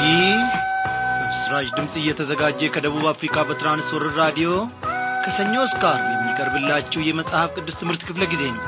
ይህ በምስራች ድምፅ እየተዘጋጀ ከደቡብ አፍሪካ በትራንስወርር ራዲዮ ከሰኞ እስከ ዓርብ የሚቀርብላችሁ የመጽሐፍ ቅዱስ ትምህርት ክፍለ ጊዜ ነው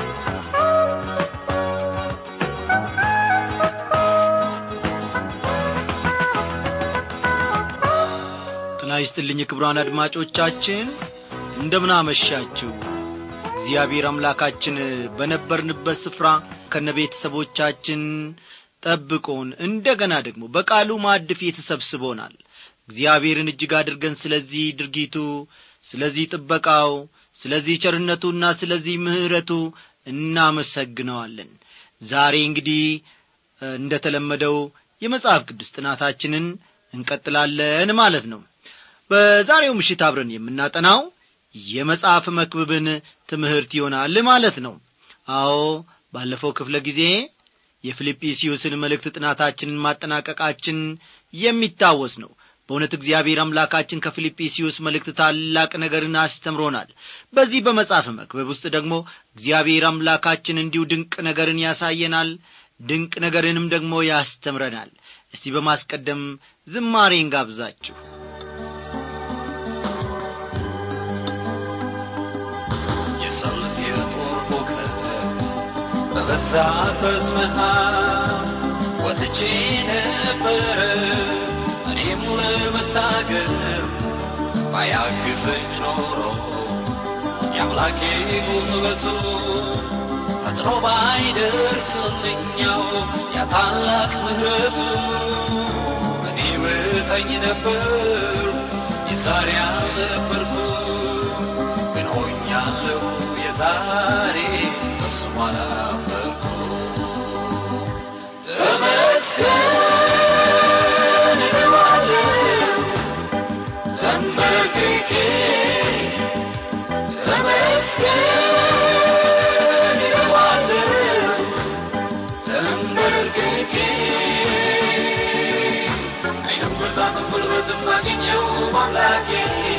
ጤና ይስጥልኝ ክቡራን አድማጮቻችን እንደምን አመሻችሁ እግዚአብሔር አምላካችን በነበርንበት ስፍራ ከነ ቤተሰቦቻችን ጠብቆን እንደገና ደግሞ በቃሉ ማዕድ ፊት ተሰብስቦናል እግዚአብሔርን እጅግ አድርገን ስለዚህ ድርጊቱ ስለዚህ ጥበቃው ስለዚህ ቸርነቱና ስለዚህ ምሕረቱ እናመሰግነዋለን ዛሬ እንግዲህ እንደ ተለመደው የመጽሐፍ ቅዱስ ጥናታችንን እንቀጥላለን ማለት ነው በዛሬው ምሽት አብረን የምናጠናው የመጽሐፍ መክብብን ትምህርት ይሆናል ማለት ነው አዎ ባለፈው ክፍለ ጊዜ የፊልጵስዩስን መልእክት ጥናታችንን ማጠናቀቃችን የሚታወስ ነው በእውነት እግዚአብሔር አምላካችን ከፊልጵስዩስ መልእክት ታላቅ ነገርን አስተምሮናል በዚህ በመጽሐፍ መክበብ ውስጥ ደግሞ እግዚአብሔር አምላካችን እንዲሁ ድንቅ ነገርን ያሳየናል ድንቅ ነገርንም ደግሞ ያስተምረናል እስቲ በማስቀደም ዝማሬን ጋብዛችሁ የሰልፍ የጦር ሁከት በበዛበት መሃል ወጥቼ ነበረ እኔም ለመታገል ባያግዘኝ ኖሮ የአምላኬ ጉልበቱ ፈጥኖ ባይደርስልኛው ያ ታላቅ ምሕረቱ እኔ ምጠኝ ነበር የዛሬ አልነበርኩ ግን ሆኛለሁ የዛሬ እሱም አላፈርኩ ተመስገን እለዋለሁ ተንበርክኬ ተመስገን እለዋለሁ ተንበርክኬ አይንም ብርታትም ጉልበትም አገኘው በአምላኬ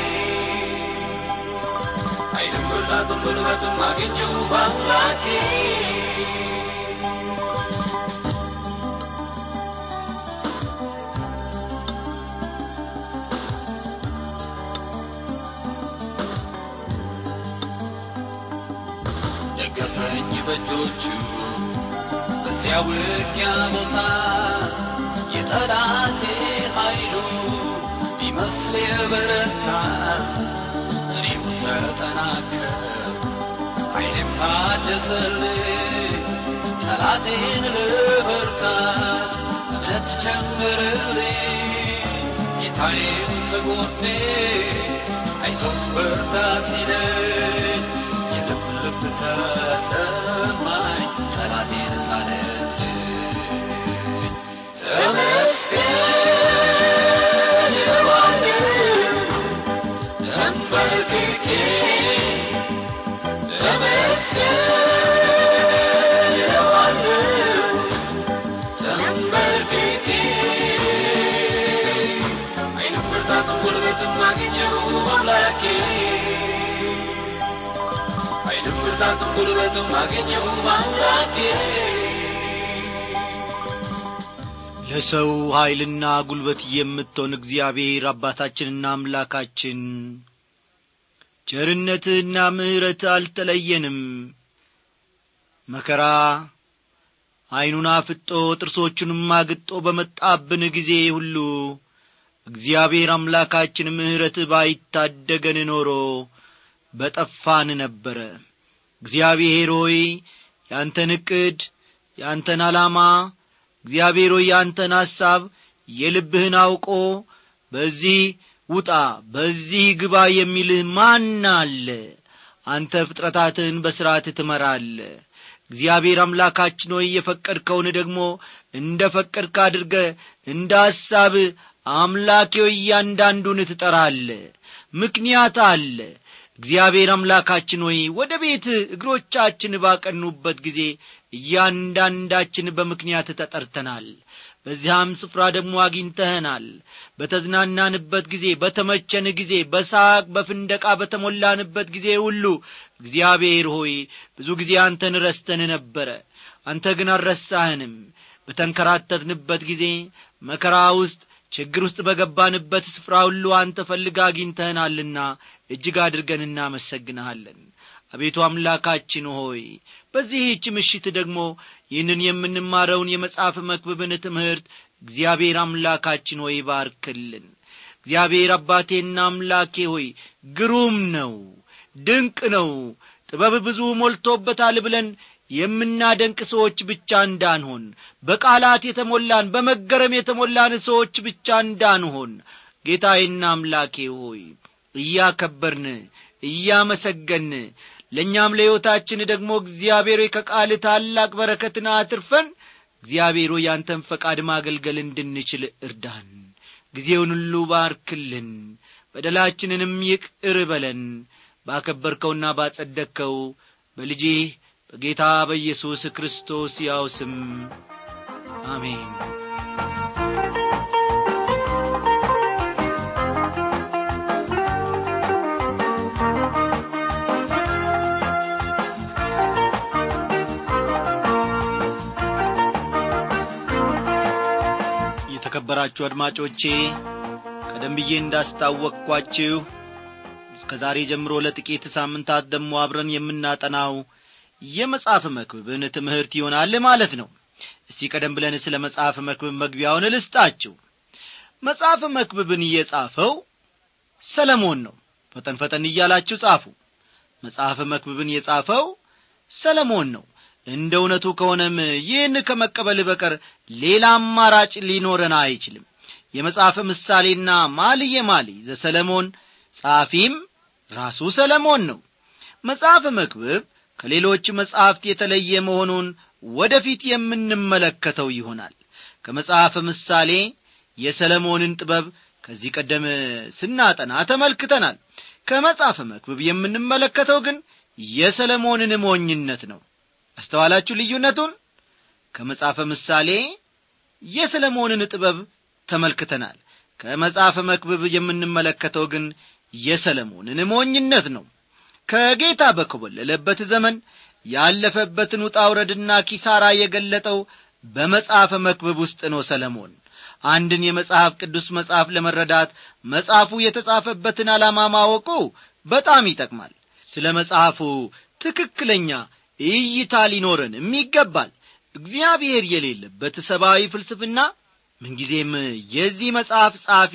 አይንም ብርታትም ጉልበትም አገኘው በአምላኬ ደገፈኝ በእጆቹ በዚያ ውጊያ ቦታ የጠላቴ ኃይሉ ቢመስል የበረታ እኔም ተጠናከር ኃይሌም ታደሰልኝ ጠላቴን ልበርታት እምነት ጨምርልኝ ጌታዬም ከጎኔ አይዞህ በርታ ሲለኝ የልብ ልብ ተሰማኝ ጠላቴን ጣለልኝ ተመስገን እለዋለሁ ተንበርክኬ ተመስገን እለዋለሁ ተንበርክኬ አይንም ብርታትም ጉልበትም አገኘው አምላኬ አይንም ብርታትም ጉልበትም አገኘው አምላኬ ለሰው ኀይልና ጉልበት የምትሆን እግዚአብሔር አባታችንና አምላካችን ቸርነትህና ምሕረት አልተለየንም መከራ ዐይኑን አፍጦ ጥርሶቹንም አግጦ በመጣብን ጊዜ ሁሉ እግዚአብሔር አምላካችን ምሕረትህ ባይታደገን ኖሮ በጠፋን ነበረ እግዚአብሔር ሆይ ያንተን ዕቅድ ያንተን ዓላማ እግዚአብሔር ሆይ ያንተን ሐሳብ የልብህን አውቆ በዚህ ውጣ በዚህ ግባ የሚልህ ማን አለ አንተ ፍጥረታትህን በሥርዓት ትመራለ እግዚአብሔር አምላካችን ሆይ የፈቀድከውን ደግሞ እንደ ፈቀድክ አድርገ እንደ ሐሳብ አምላኬ ሆይ እያንዳንዱን ትጠራለ ምክንያት አለ እግዚአብሔር አምላካችን ሆይ ወደ ቤት እግሮቻችን ባቀኑበት ጊዜ እያንዳንዳችን በምክንያት ተጠርተናል በዚያም ስፍራ ደግሞ አግኝተኸናል በተዝናናንበት ጊዜ በተመቸን ጊዜ በሳቅ በፍንደቃ በተሞላንበት ጊዜ ሁሉ እግዚአብሔር ሆይ ብዙ ጊዜ አንተን ረስተን ነበረ አንተ ግን አልረሳህንም በተንከራተትንበት ጊዜ መከራ ውስጥ ችግር ውስጥ በገባንበት ስፍራ ሁሉ አንተ ፈልጋ አግኝተህናልና እጅግ አድርገን እናመሰግንሃለን አቤቱ አምላካችን ሆይ በዚህች ምሽት ደግሞ ይህንን የምንማረውን የመጽሐፍ መክብብን ትምህርት እግዚአብሔር አምላካችን ሆይ ባርክልን እግዚአብሔር አባቴና አምላኬ ሆይ ግሩም ነው ድንቅ ነው ጥበብ ብዙ ሞልቶበታል ብለን የምናደንቅ ሰዎች ብቻ እንዳንሆን በቃላት የተሞላን በመገረም የተሞላን ሰዎች ብቻ እንዳንሆን ጌታዬና አምላኬ ሆይ እያከበርን እያመሰገን ለእኛም ለሕይወታችን ደግሞ እግዚአብሔር ከቃል ታላቅ በረከትን አትርፈን እግዚአብሔር ያንተን ፈቃድ ማገልገል እንድንችል እርዳን ጊዜውን ሁሉ ባርክልን በደላችንንም ይቅር በለን ባከበርከውና ባጸደቅከው በልጅህ በጌታ በኢየሱስ ክርስቶስ ያው ስም አሜን የተከበራችሁ አድማጮቼ ቀደም ብዬ እንዳስታወቅኳችሁ እስከ ዛሬ ጀምሮ ለጥቂት ሳምንታት ደግሞ አብረን የምናጠናው የመጽሐፍ መክብብን ትምህርት ይሆናል ማለት ነው እስቲ ቀደም ብለን ስለ መጽሐፍ መክብብ መግቢያውን ልስጣችሁ መጽሐፍ መክብብን እየጻፈው ሰለሞን ነው ፈጠን ፈጠን እያላችሁ ጻፉ መጽሐፍ መክብብን የጻፈው ሰለሞን ነው እንደ እውነቱ ከሆነም ይህን ከመቀበል በቀር ሌላ አማራጭ ሊኖረን አይችልም የመጽሐፍ ምሳሌና ማልየ ማልይ ዘሰለሞን ጸሐፊም ራሱ ሰለሞን ነው መጽሐፍ መክብብ ከሌሎች መጻሕፍት የተለየ መሆኑን ወደፊት የምንመለከተው ይሆናል ከመጽሐፍ ምሳሌ የሰለሞንን ጥበብ ከዚህ ቀደም ስናጠና ተመልክተናል ከመጽሐፍ መክብብ የምንመለከተው ግን የሰለሞንን ሞኝነት ነው አስተዋላችሁ ልዩነቱን ከመጽሐፈ ምሳሌ የሰለሞንን ጥበብ ተመልክተናል ከመጽሐፈ መክብብ የምንመለከተው ግን የሰለሞንን ሞኝነት ነው ከጌታ በኮበለለበት ዘመን ያለፈበትን ውጣ ውረድና ኪሳራ የገለጠው በመጽሐፈ መክብብ ውስጥ ነው ሰለሞን አንድን የመጽሐፍ ቅዱስ መጽሐፍ ለመረዳት መጽሐፉ የተጻፈበትን ዓላማ ማወቁ በጣም ይጠቅማል ስለ መጽሐፉ ትክክለኛ እይታ ሊኖረንም ይገባል እግዚአብሔር የሌለበት ሰብአዊ ፍልስፍና ምንጊዜም የዚህ መጽሐፍ ጸሐፊ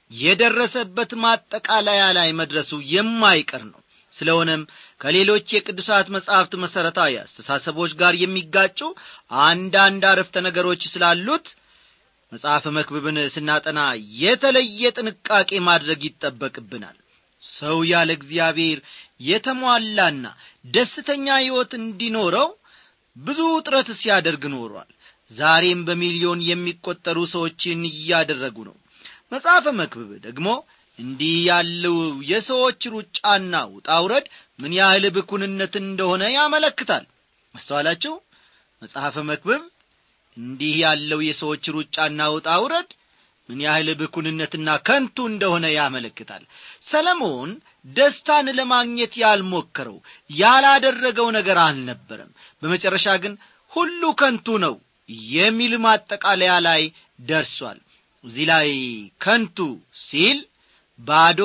የደረሰበት ማጠቃለያ ላይ መድረሱ የማይቀር ነው ስለሆነም ከሌሎች የቅዱሳት መጻሕፍት መሠረታዊ አስተሳሰቦች ጋር የሚጋጩ አንዳንድ አረፍተ ነገሮች ስላሉት መጽሐፍ መክብብን ስናጠና የተለየ ጥንቃቄ ማድረግ ይጠበቅብናል ሰው ያለ እግዚአብሔር የተሟላና ደስተኛ ሕይወት እንዲኖረው ብዙ ጥረት ሲያደርግ ኖሯል ዛሬም በሚሊዮን የሚቈጠሩ ሰዎችን እያደረጉ ነው መጽሐፈ መክብብ ደግሞ እንዲህ ያለው የሰዎች ሩጫና ውጣውረድ ምን ያህል ብኩንነት እንደሆነ ያመለክታል አስተዋላችሁ መጽሐፈ መክብብ እንዲህ ያለው የሰዎች ሩጫና ውጣውረድ ምን ያህል ብኩንነትና ከንቱ እንደሆነ ያመለክታል ሰለሞን ደስታን ለማግኘት ያልሞከረው ያላደረገው ነገር አልነበረም በመጨረሻ ግን ሁሉ ከንቱ ነው የሚል ማጠቃለያ ላይ ደርሷል እዚህ ላይ ከንቱ ሲል ባዶ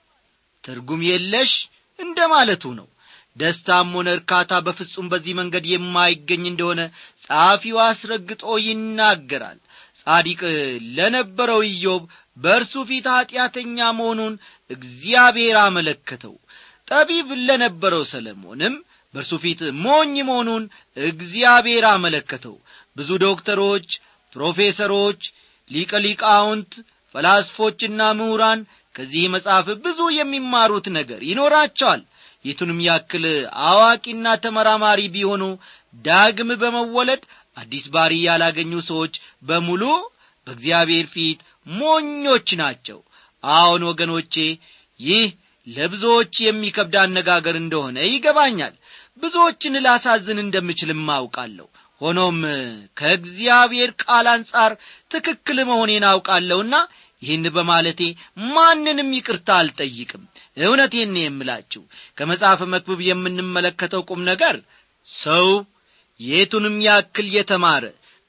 ትርጉም የለሽ እንደ ማለቱ ነው ደስታም ሆነ እርካታ በፍጹም በዚህ መንገድ የማይገኝ እንደሆነ ጸሐፊው አስረግጦ ይናገራል ጻዲቅ ለነበረው ኢዮብ በእርሱ ፊት ኀጢአተኛ መሆኑን እግዚአብሔር አመለከተው ጠቢብ ለነበረው ሰለሞንም በእርሱ ፊት ሞኝ መሆኑን እግዚአብሔር አመለከተው ብዙ ዶክተሮች ፕሮፌሰሮች ሊቀ ሊቃውንት ፈላስፎችና ምሁራን ከዚህ መጽሐፍ ብዙ የሚማሩት ነገር ይኖራቸዋል የቱንም ያክል አዋቂና ተመራማሪ ቢሆኑ ዳግም በመወለድ አዲስ ባሪ ያላገኙ ሰዎች በሙሉ በእግዚአብሔር ፊት ሞኞች ናቸው አዎን ወገኖቼ ይህ ለብዙዎች የሚከብድ አነጋገር እንደሆነ ይገባኛል ብዙዎችን ላሳዝን እንደምችልም አውቃለሁ ሆኖም ከእግዚአብሔር ቃል አንጻር ትክክል መሆኔን አውቃለሁና ይህን በማለቴ ማንንም ይቅርታ አልጠይቅም እውነቴን የምላችሁ ከመጽሐፍ መክብብ የምንመለከተው ቁም ነገር ሰው የቱንም ያክል የተማረ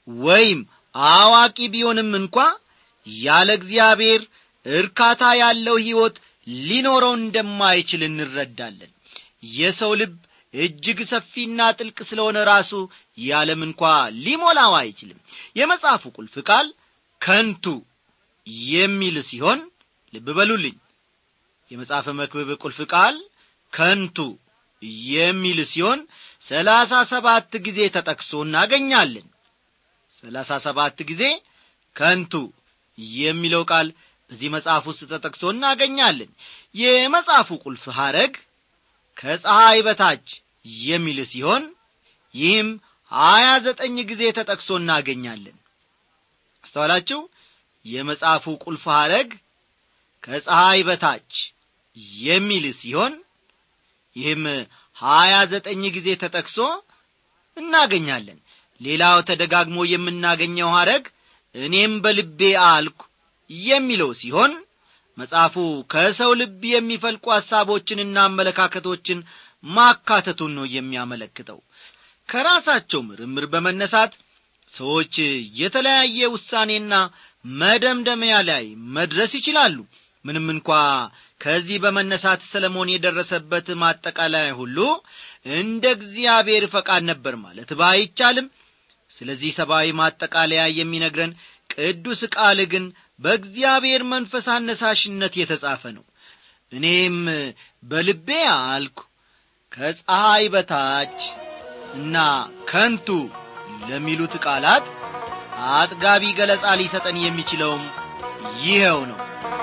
ወይም አዋቂ ቢሆንም እንኳ ያለ እግዚአብሔር እርካታ ያለው ሕይወት ሊኖረው እንደማይችል እንረዳለን የሰው ልብ እጅግ ሰፊና ጥልቅ ስለሆነ ራሱ ያለም እንኳ ሊሞላው አይችልም የመጽሐፉ ቁልፍ ቃል ከንቱ የሚል ሲሆን ልብ በሉልኝ የመጽሐፈ መክብብ ቁልፍ ቃል ከንቱ የሚል ሲሆን ሰላሳ ሰባት ጊዜ ተጠቅሶ እናገኛለን ሰላሳ ሰባት ጊዜ ከንቱ የሚለው ቃል በዚህ መጽሐፍ ውስጥ ተጠቅሶ እናገኛለን የመጽሐፉ ቁልፍ ሐረግ ከፀሐይ በታች የሚል ሲሆን ይህም ሀያ ዘጠኝ ጊዜ ተጠቅሶ እናገኛለን አስተዋላችሁ የመጽሐፉ ቁልፍ ሐረግ ከፀሐይ በታች የሚል ሲሆን ይህም ሀያ ዘጠኝ ጊዜ ተጠቅሶ እናገኛለን ሌላው ተደጋግሞ የምናገኘው ሐረግ እኔም በልቤ አልኩ የሚለው ሲሆን መጽሐፉ ከሰው ልብ የሚፈልቁ ሐሳቦችንና አመለካከቶችን ማካተቱን ነው የሚያመለክተው ከራሳቸው ምርምር በመነሳት ሰዎች የተለያየ ውሳኔና መደምደሚያ ላይ መድረስ ይችላሉ ምንም እንኳ ከዚህ በመነሳት ሰለሞን የደረሰበት ማጠቃለያ ሁሉ እንደ እግዚአብሔር ፈቃድ ነበር ማለት ባይቻልም ስለዚህ ሰብአዊ ማጠቃለያ የሚነግረን ቅዱስ ቃል ግን በእግዚአብሔር መንፈስ አነሳሽነት የተጻፈ ነው እኔም በልቤ አልኩ ከፀሐይ በታች እና ከንቱ ለሚሉት ቃላት አጥጋቢ ገለጻ ሊሰጠን የሚችለውም ይኸው ነው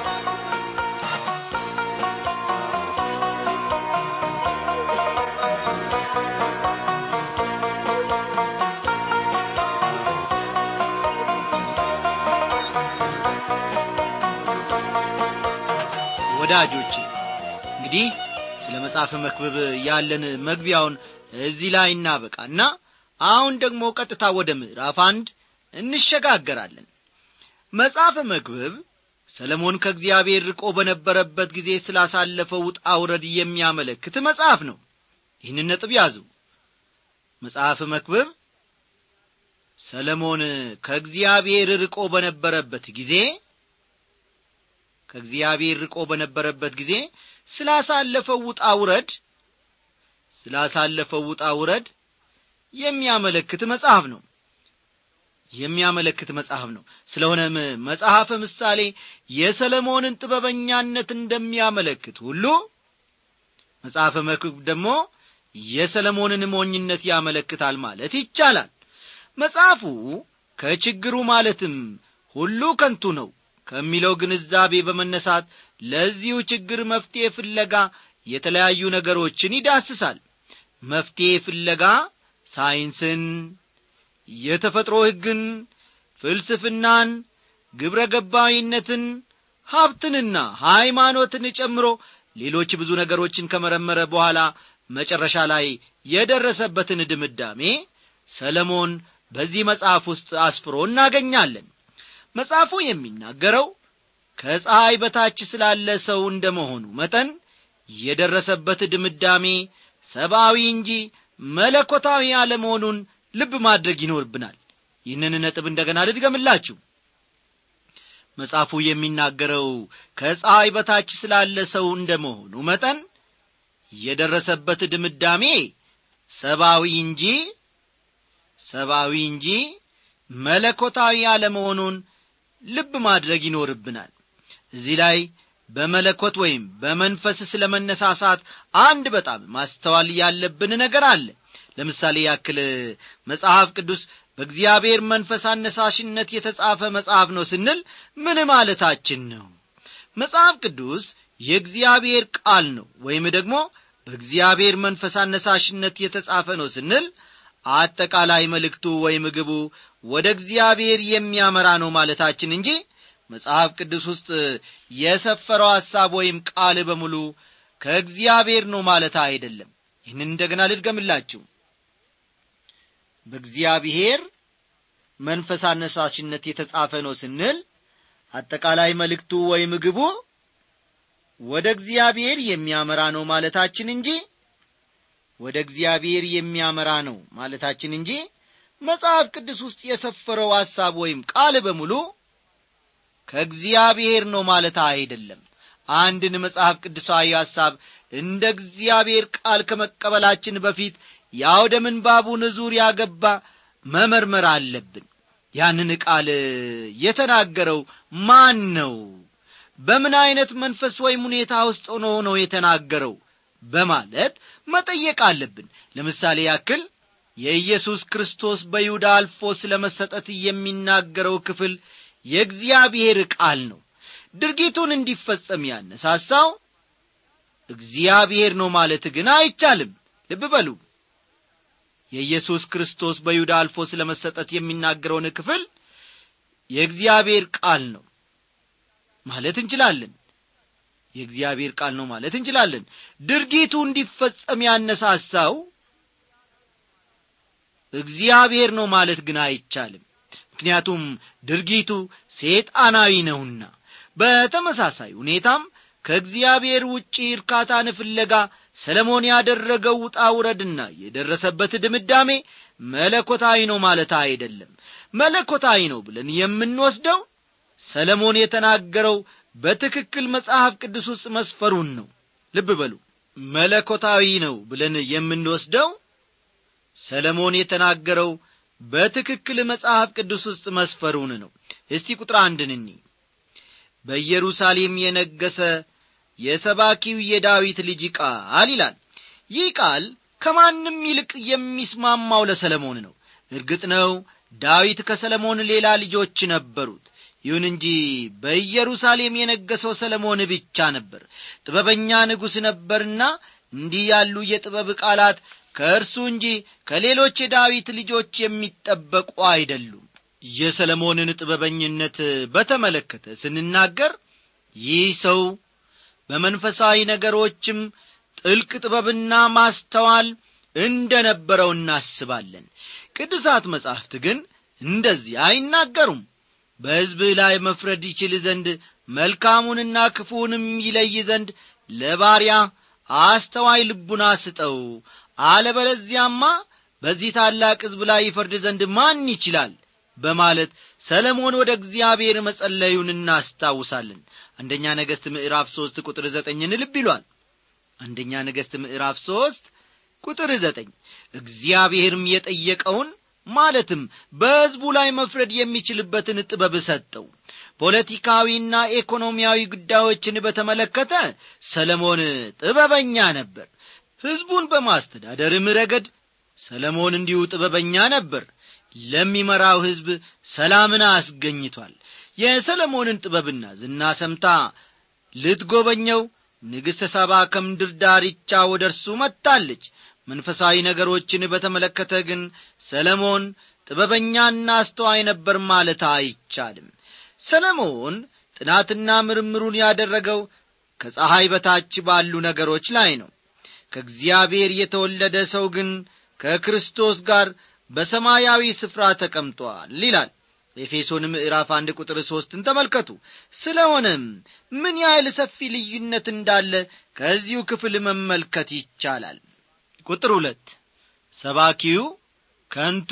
ወዳጆቼ እንግዲህ ስለ መጽሐፍ መክብብ ያለን መግቢያውን እዚህ ላይ እናበቃና አሁን ደግሞ ቀጥታ ወደ ምዕራፍ አንድ እንሸጋገራለን መጽሐፈ መክብብ ሰለሞን ከእግዚአብሔር ርቆ በነበረበት ጊዜ ስላሳለፈው ውጣ ውረድ የሚያመለክት መጽሐፍ ነው ይህን ነጥብ ያዙ መጽሐፍ መክብብ ሰለሞን ከእግዚአብሔር ርቆ በነበረበት ጊዜ ከእግዚአብሔር ርቆ በነበረበት ጊዜ ስላሳለፈው ውጣ ውረድ ስላሳለፈው ውጣ ውረድ የሚያመለክት መጽሐፍ ነው የሚያመለክት መጽሐፍ ነው ስለሆነም መጽሐፈ ምሳሌ የሰለሞንን ጥበበኛነት እንደሚያመለክት ሁሉ መጽሐፈ መክብብ ደግሞ የሰለሞንን ሞኝነት ያመለክታል ማለት ይቻላል መጽሐፉ ከችግሩ ማለትም ሁሉ ከንቱ ነው ከሚለው ግንዛቤ በመነሳት ለዚሁ ችግር መፍትሔ ፍለጋ የተለያዩ ነገሮችን ይዳስሳል መፍትሔ ፍለጋ ሳይንስን የተፈጥሮ ሕግን ፍልስፍናን ግብረ ገባዊነትን ሀብትንና ሃይማኖትን ጨምሮ ሌሎች ብዙ ነገሮችን ከመረመረ በኋላ መጨረሻ ላይ የደረሰበትን ድምዳሜ ሰለሞን በዚህ መጽሐፍ ውስጥ አስፍሮ እናገኛለን መጽሐፉ የሚናገረው ከፀሐይ በታች ስላለ ሰው እንደ መሆኑ መጠን የደረሰበት ድምዳሜ ሰብአዊ እንጂ መለኮታዊ አለመሆኑን ልብ ማድረግ ይኖርብናል ይህንን ነጥብ እንደገና ልድገምላችሁ መጽሐፉ የሚናገረው ከፀሐይ በታች ስላለ ሰው እንደ መሆኑ መጠን የደረሰበት ድምዳሜ ሰብአዊ እንጂ ሰብአዊ እንጂ መለኮታዊ አለመሆኑን ልብ ማድረግ ይኖርብናል እዚህ ላይ በመለኮት ወይም በመንፈስ ስለ መነሳሳት አንድ በጣም ማስተዋል ያለብን ነገር አለ ለምሳሌ ያክል መጽሐፍ ቅዱስ በእግዚአብሔር መንፈስ አነሳሽነት የተጻፈ መጽሐፍ ነው ስንል ምን ማለታችን ነው መጽሐፍ ቅዱስ የእግዚአብሔር ቃል ነው ወይም ደግሞ በእግዚአብሔር መንፈስ አነሳሽነት የተጻፈ ነው ስንል አጠቃላይ መልእክቱ ወይም ግቡ ወደ እግዚአብሔር የሚያመራ ነው ማለታችን እንጂ መጽሐፍ ቅዱስ ውስጥ የሰፈረው ሐሳብ ወይም ቃል በሙሉ ከእግዚአብሔር ነው ማለት አይደለም ይህንን እንደገና ልድገምላችሁ በእግዚአብሔር መንፈስ አነሳሽነት የተጻፈ ነው ስንል አጠቃላይ መልእክቱ ወይም ግቡ ወደ እግዚአብሔር የሚያመራ ነው ማለታችን እንጂ ወደ እግዚአብሔር የሚያመራ ነው ማለታችን እንጂ መጽሐፍ ቅዱስ ውስጥ የሰፈረው ሐሳብ ወይም ቃል በሙሉ ከእግዚአብሔር ነው ማለት አይደለም አንድን መጽሐፍ ቅዱሳዊ ሐሳብ እንደ እግዚአብሔር ቃል ከመቀበላችን በፊት የአውደ ምንባቡን ዙሪያ ገባ መመርመር አለብን ያንን ቃል የተናገረው ማን ነው በምን ዐይነት መንፈስ ወይም ሁኔታ ውስጥ ሆኖ ነው የተናገረው በማለት መጠየቅ አለብን ለምሳሌ ያክል የኢየሱስ ክርስቶስ በይሁዳ አልፎ ስለ መሰጠት የሚናገረው ክፍል የእግዚአብሔር ቃል ነው ድርጊቱን እንዲፈጸም ያነሳሳው እግዚአብሔር ነው ማለት ግን አይቻልም ልብ በሉ የኢየሱስ ክርስቶስ በይሁዳ አልፎ ስለ መሰጠት የሚናገረውን ክፍል የእግዚአብሔር ቃል ነው ማለት እንችላለን የእግዚአብሔር ቃል ነው ማለት እንችላለን ድርጊቱ እንዲፈጸም ያነሳሳው እግዚአብሔር ነው ማለት ግን አይቻልም ምክንያቱም ድርጊቱ ሴጣናዊ ነውና በተመሳሳይ ሁኔታም ከእግዚአብሔር ውጪ እርካታን ፍለጋ ሰለሞን ያደረገው ውጣ ውረድና የደረሰበት ድምዳሜ መለኮታዊ ነው ማለት አይደለም መለኮታዊ ነው ብለን የምንወስደው ሰለሞን የተናገረው በትክክል መጽሐፍ ቅዱስ ውስጥ መስፈሩን ነው ልብ በሉ መለኮታዊ ነው ብለን የምንወስደው ሰለሞን የተናገረው በትክክል መጽሐፍ ቅዱስ ውስጥ መስፈሩን ነው እስቲ ቁጥር አንድን እኒ በኢየሩሳሌም የነገሰ የሰባኪው የዳዊት ልጅ ቃል ይላል ይህ ቃል ከማንም ይልቅ የሚስማማው ለሰለሞን ነው እርግጥ ነው ዳዊት ከሰለሞን ሌላ ልጆች ነበሩት ይሁን እንጂ በኢየሩሳሌም የነገሰው ሰለሞን ብቻ ነበር ጥበበኛ ንጉሥ ነበርና እንዲህ ያሉ የጥበብ ቃላት ከእርሱ እንጂ ከሌሎች የዳዊት ልጆች የሚጠበቁ አይደሉም የሰለሞንን ጥበበኝነት በተመለከተ ስንናገር ይህ ሰው በመንፈሳዊ ነገሮችም ጥልቅ ጥበብና ማስተዋል እንደ ነበረው እናስባለን ቅዱሳት መጻሕፍት ግን እንደዚህ አይናገሩም በሕዝብህ ላይ መፍረድ ይችል ዘንድ መልካሙንና ክፉውንም ይለይ ዘንድ ለባሪያ አስተዋይ ልቡና ስጠው አለበለዚያማ በዚህ ታላቅ ሕዝብ ላይ ይፈርድ ዘንድ ማን ይችላል በማለት ሰለሞን ወደ እግዚአብሔር መጸለዩን እናስታውሳለን አንደኛ ነገሥት ምዕራፍ ሦስት ቁጥር ዘጠኝን ልብ ይሏል አንደኛ ነገሥት ምዕራፍ ሦስት ቁጥር ዘጠኝ እግዚአብሔርም የጠየቀውን ማለትም በሕዝቡ ላይ መፍረድ የሚችልበትን ጥበብ ሰጠው ፖለቲካዊና ኢኮኖሚያዊ ጉዳዮችን በተመለከተ ሰለሞን ጥበበኛ ነበር ሕዝቡን በማስተዳደርም ረገድ ሰለሞን እንዲሁ ጥበበኛ ነበር ለሚመራው ሕዝብ ሰላምን አስገኝቷል የሰለሞንን ጥበብና ዝና ሰምታ ልትጐበኘው ንግሥተ ሰባ ከምድር ዳርቻ ወደ እርሱ መጥታለች መንፈሳዊ ነገሮችን በተመለከተ ግን ሰለሞን ጥበበኛና አስተዋይ ነበር ማለት አይቻልም ሰለሞን ጥናትና ምርምሩን ያደረገው ከፀሐይ በታች ባሉ ነገሮች ላይ ነው ከእግዚአብሔር የተወለደ ሰው ግን ከክርስቶስ ጋር በሰማያዊ ስፍራ ተቀምጧል ይላል ኤፌሶን ምዕራፍ አንድ ቁጥር ሦስትን ተመልከቱ ስለሆነም ምን ያህል ሰፊ ልዩነት እንዳለ ከዚሁ ክፍል መመልከት ይቻላል ቁጥር ሁለት ሰባኪው ከንቱ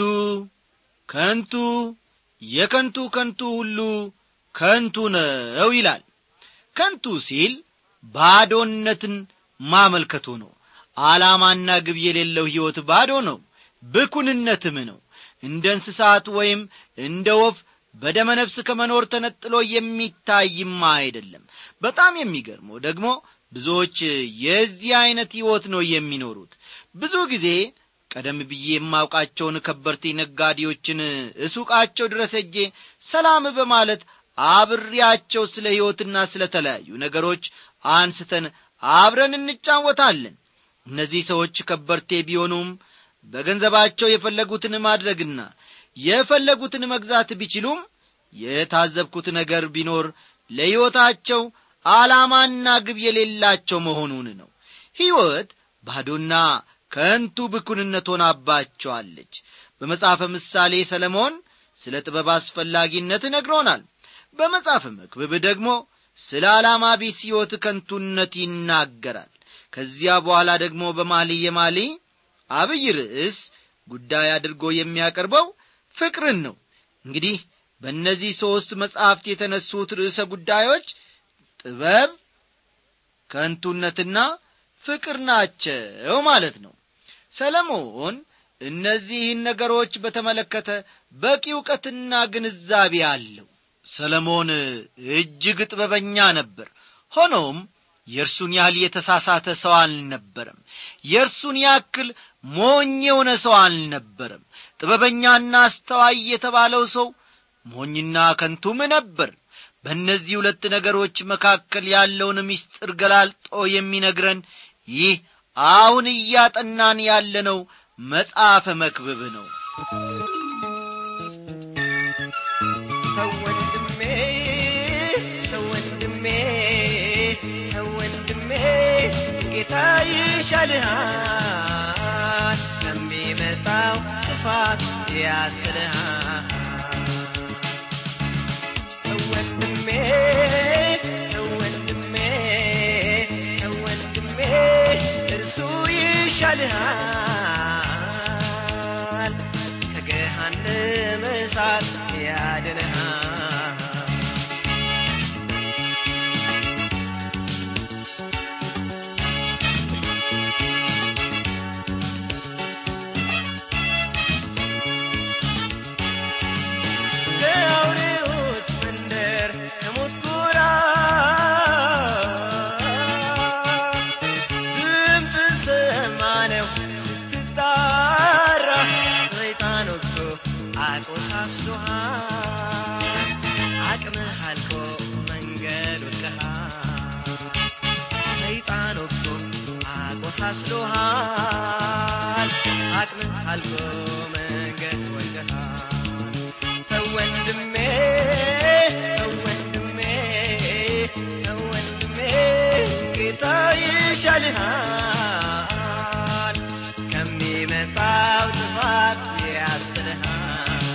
ከንቱ የከንቱ ከንቱ ሁሉ ከንቱ ነው ይላል ከንቱ ሲል ባዶነትን ማመልከቱ ነው ዓላማና ግብ የሌለው ሕይወት ባዶ ነው ብኩንነትም ነው እንደ እንስሳት ወይም እንደ ወፍ በደመ ነፍስ ከመኖር ተነጥሎ የሚታይማ አይደለም በጣም የሚገርመው ደግሞ ብዙዎች የዚህ ዐይነት ሕይወት ነው የሚኖሩት ብዙ ጊዜ ቀደም ብዬ የማውቃቸውን ከበርቴ ነጋዴዎችን እሱቃቸው ድረስ እጄ ሰላም በማለት አብሬያቸው ስለ ሕይወትና ስለ ተለያዩ ነገሮች አንስተን አብረን እንጫወታለን እነዚህ ሰዎች ከበርቴ ቢሆኑም በገንዘባቸው የፈለጉትን ማድረግና የፈለጉትን መግዛት ቢችሉም የታዘብኩት ነገር ቢኖር ለሕይወታቸው ዓላማና ግብ የሌላቸው መሆኑን ነው ሕይወት ባዶና ከንቱ ብኩንነት ሆናባቸዋለች በመጽሐፈ ምሳሌ ሰለሞን ስለ ጥበብ አስፈላጊነት ነግሮናል በመጽሐፈ መክብብ ደግሞ ስለ ዓላማ ቢስ ሕይወት ከንቱነት ይናገራል ከዚያ በኋላ ደግሞ በማሊ የማሊ አብይ ርዕስ ጉዳይ አድርጎ የሚያቀርበው ፍቅርን ነው እንግዲህ በእነዚህ ሦስት መጻሕፍት የተነሱት ርዕሰ ጉዳዮች ጥበብ ከንቱነትና ፍቅር ናቸው ማለት ነው ሰለሞን እነዚህን ነገሮች በተመለከተ በቂ እውቀትና ግንዛቤ አለው ሰለሞን እጅግ ጥበበኛ ነበር ሆኖም የእርሱን ያህል የተሳሳተ ሰው አልነበረም የእርሱን ያክል ሞኝ የሆነ ሰው አልነበረም ጥበበኛና አስተዋይ የተባለው ሰው ሞኝና ከንቱም ነበር በእነዚህ ሁለት ነገሮች መካከል ያለውን ምስጢር ገላልጦ የሚነግረን ይህ አሁን እያጠናን ያለነው መጽሐፈ መክብብ ነው ተወንድሜ ተወንድሜ ተወንድሜ ጌታ ይሻልሃል ከሚመጣው ጥፋት ያስጥልሃል ተወንድሜ ተወንድሜ ተወንድሜ እርሱ ይሻልሃል ከገሃነመ እሳት ያድንሃል ከአውሬዎች መንደር ከሞት ጎራ ድምፅን ሰማነው ስትጣራ ሰይጣን ወግቶ አቆሳስሎሃል አቅምህ አልቆ መንገድ ወድቀሃል ሰይጣን ወግቶ አቆሳስሎሃል አቅምህ አልቆ መንገድ ወድቀሃል ተወንድሜ ተወንድሜ ተወንድሜ ጌታ ይሻልሃል ከሚመጣው ጥፋት ያስጥልሃል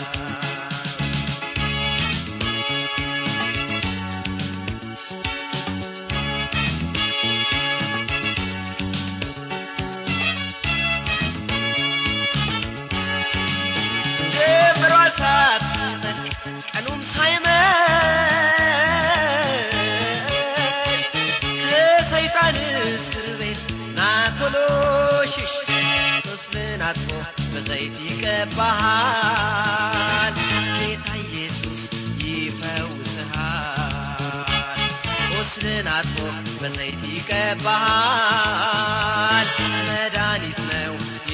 ጀምሯ ሳትጠልቅ ቀኑም ሳይመሽ ከሰይጣን እስር ቤት ና ቶሎ ሽሽ ቁስልን አጥፎ በዘይት ይቀባሃል ጌታ ኢየሱስ ይፈውስሃል ቁስልን አጥፎ በዘይት ይቀባሃል መድኃኒት ነው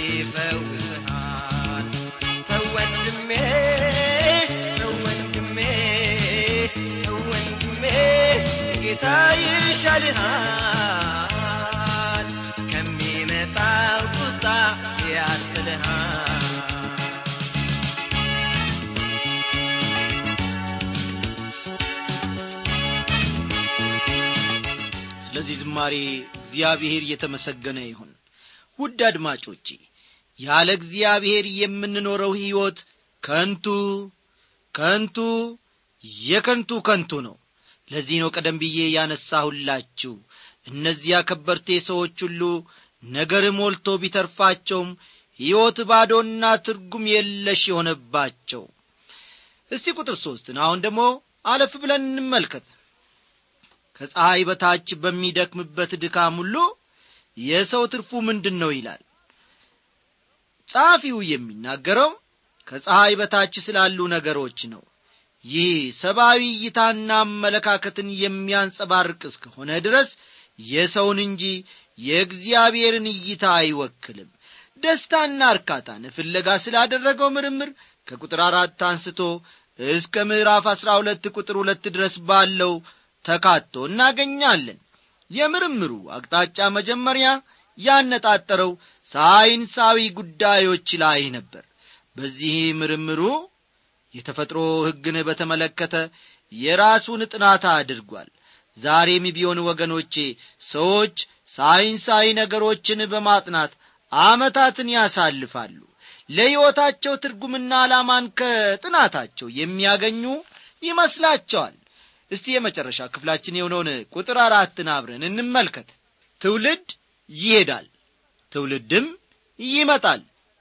ይፈውስሃል ተወንድሜ ተወንድሜ ተወንድሜ ጌታ ይሻልሃል ከሚመጣው ቁጣ ያስጥልሃል ስለዚህ ዝማሬ እግዚአብሔር እየተመሰገነ ይሁን ውድ አድማጮቼ ያለ እግዚአብሔር የምንኖረው ሕይወት ከንቱ ከንቱ የከንቱ ከንቱ ነው ለዚህ ነው ቀደም ብዬ ያነሳሁላችሁ እነዚያ ከበርቴ ሰዎች ሁሉ ነገር ሞልቶ ቢተርፋቸውም ሕይወት ባዶና ትርጉም የለሽ የሆነባቸው እስቲ ቁጥር ሦስትን አሁን ደግሞ አለፍ ብለን እንመልከት ከፀሐይ በታች በሚደክምበት ድካም ሁሉ የሰው ትርፉ ምንድን ነው ይላል ጸሐፊው የሚናገረው ከፀሐይ በታች ስላሉ ነገሮች ነው ይህ ሰብአዊ እይታና አመለካከትን የሚያንጸባርቅ እስከሆነ ድረስ የሰውን እንጂ የእግዚአብሔርን እይታ አይወክልም ደስታና እርካታን ፍለጋ ስላደረገው ምርምር ከቁጥር አራት አንስቶ እስከ ምዕራፍ አሥራ ሁለት ቁጥር ሁለት ድረስ ባለው ተካቶ እናገኛለን የምርምሩ አቅጣጫ መጀመሪያ ያነጣጠረው ሳይንሳዊ ጉዳዮች ላይ ነበር በዚህ ምርምሩ የተፈጥሮ ሕግን በተመለከተ የራሱን ጥናት አድርጓል ዛሬም ቢሆን ወገኖቼ ሰዎች ሳይንሳዊ ነገሮችን በማጥናት ዓመታትን ያሳልፋሉ ለሕይወታቸው ትርጉምና ዓላማን ከጥናታቸው የሚያገኙ ይመስላቸዋል እስቲ የመጨረሻ ክፍላችን የሆነውን ቁጥር አራትን አብረን እንመልከት ትውልድ ይሄዳል ትውልድም ይመጣል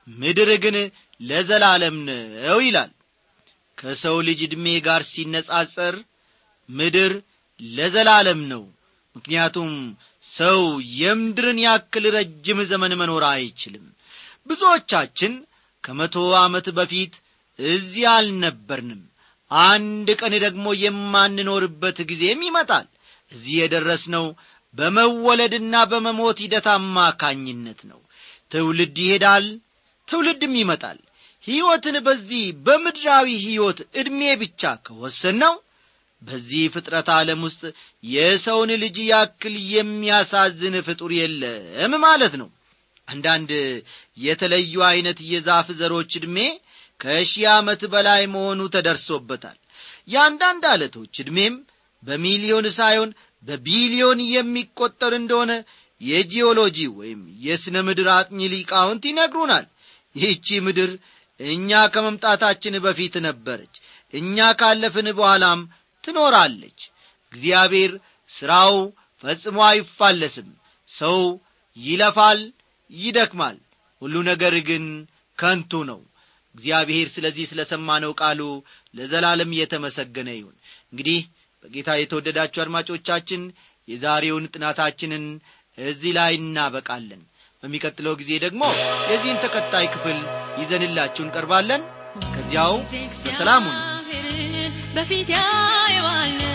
ምድር ግን ለዘላለም ነው ይላል ከሰው ልጅ ዕድሜ ጋር ሲነጻጸር ምድር ለዘላለም ነው ምክንያቱም ሰው የምድርን ያክል ረጅም ዘመን መኖር አይችልም ብዙዎቻችን ከመቶ ዓመት በፊት እዚህ አልነበርንም አንድ ቀን ደግሞ የማንኖርበት ጊዜም ይመጣል እዚህ የደረስነው በመወለድና በመሞት ሂደት አማካኝነት ነው ትውልድ ይሄዳል ትውልድም ይመጣል ሕይወትን በዚህ በምድራዊ ሕይወት ዕድሜ ብቻ ከወሰን በዚህ ፍጥረት ዓለም ውስጥ የሰውን ልጅ ያክል የሚያሳዝን ፍጡር የለም ማለት ነው አንዳንድ የተለዩ ዐይነት የዛፍ ዘሮች ዕድሜ ከሺህ ዓመት በላይ መሆኑ ተደርሶበታል የአንዳንድ ዓለቶች ዕድሜም በሚሊዮን ሳይሆን በቢሊዮን የሚቈጠር እንደሆነ የጂኦሎጂ ወይም የሥነ ምድር አጥኚ ሊቃውንት ይነግሩናል ይህቺ ምድር እኛ ከመምጣታችን በፊት ነበረች እኛ ካለፍን በኋላም ትኖራለች እግዚአብሔር ሥራው ፈጽሞ አይፋለስም ሰው ይለፋል ይደክማል ሁሉ ነገር ግን ከንቱ ነው እግዚአብሔር ስለዚህ ስለ ሰማነው ቃሉ ለዘላለም እየተመሰገነ ይሁን እንግዲህ በጌታ የተወደዳችሁ አድማጮቻችን የዛሬውን ጥናታችንን እዚህ ላይ እናበቃለን በሚቀጥለው ጊዜ ደግሞ የዚህን ተከታይ ክፍል ይዘንላችሁ እንቀርባለን እስከዚያው በሰላሙን በፊት ያየዋለው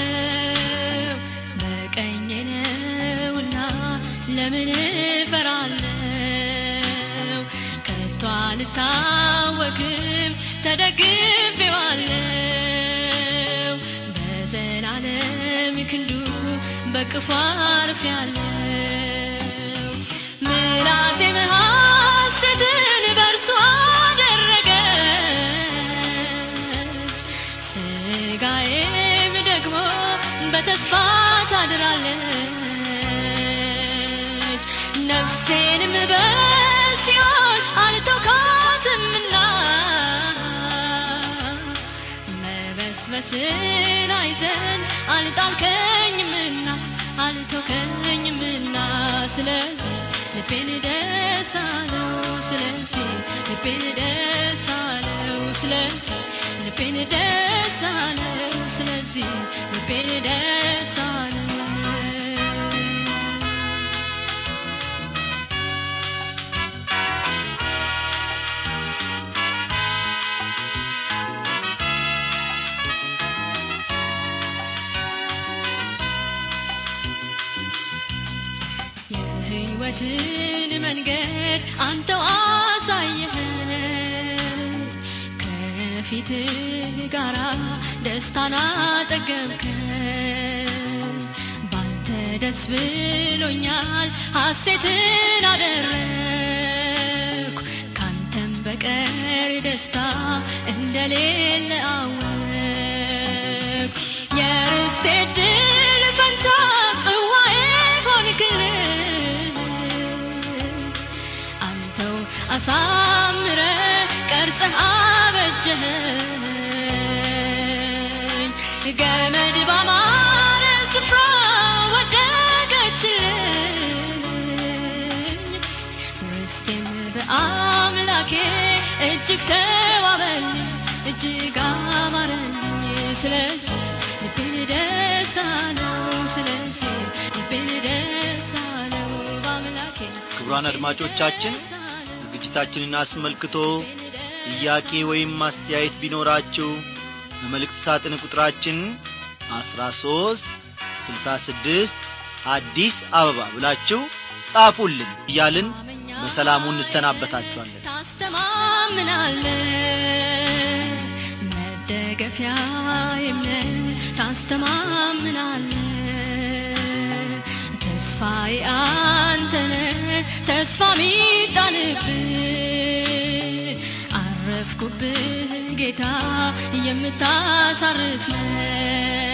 በቀኝ ነውና ለምን እፈራለው ከቶ አልታወክም ተደግፌዋለው በዘላለም ክንዱ በቅፎ አርፌያለው ምላሴ ሐሴትን በእርሱ አደረገች ስጋዬም ደግሞ በተስፋ ታድራለች ነፍሴንም በሲኦል አልተውካትምና መበስበስን አይዘን አልጣልከኝምና አልተውከኝምና ስለዚህ ልቤን ደስ አለው ስለዚህ ልቤን ደስ አለው ስለዚህ ልቤን ደስ አለው ስለዚህ ልቤን ደስ አለው የሕይወትን መንገድ አንተው አሳየኸን ከፊትህ ጋራ ደስታን አጠገብከን ባንተ ደስ ብሎኛል ሐሴትን አደረግኩ ካንተም በቀር ደስታ እንደሌለ አወቅ የርስቴ ድል ፈንታ ጽዋዬ ሆንክልን አንተው አሳምረ ቀርጸህ አበጀኸኝ ገመድ ባማረ ስፍራ ወደቀችልኝ ውስጤም በአምላኬ እጅግ ተዋበልኝ እጅግ አማረልኝ ስለዚህ ልቤን ደስ አለው ስለዚህ ልቤን ደስ አለው በአምላኬ ክቡራን አድማጮቻችን ዝግጅታችንን አስመልክቶ ጥያቄ ወይም ማስተያየት ቢኖራችሁ በመልእክት ሳጥን ቁጥራችን አስራ ሦስት ስልሳ ስድስት አዲስ አበባ ብላችሁ ጻፉልን እያልን በሰላሙ እንሰናበታችኋለን ታስተማምናለ መደገፊያ የምነን ታስተማምናለ ተስፋዬ አንተነ ተስፋ ሚጣልብ አረፍኩብህ ጌታ የምታሳርፍ ነህ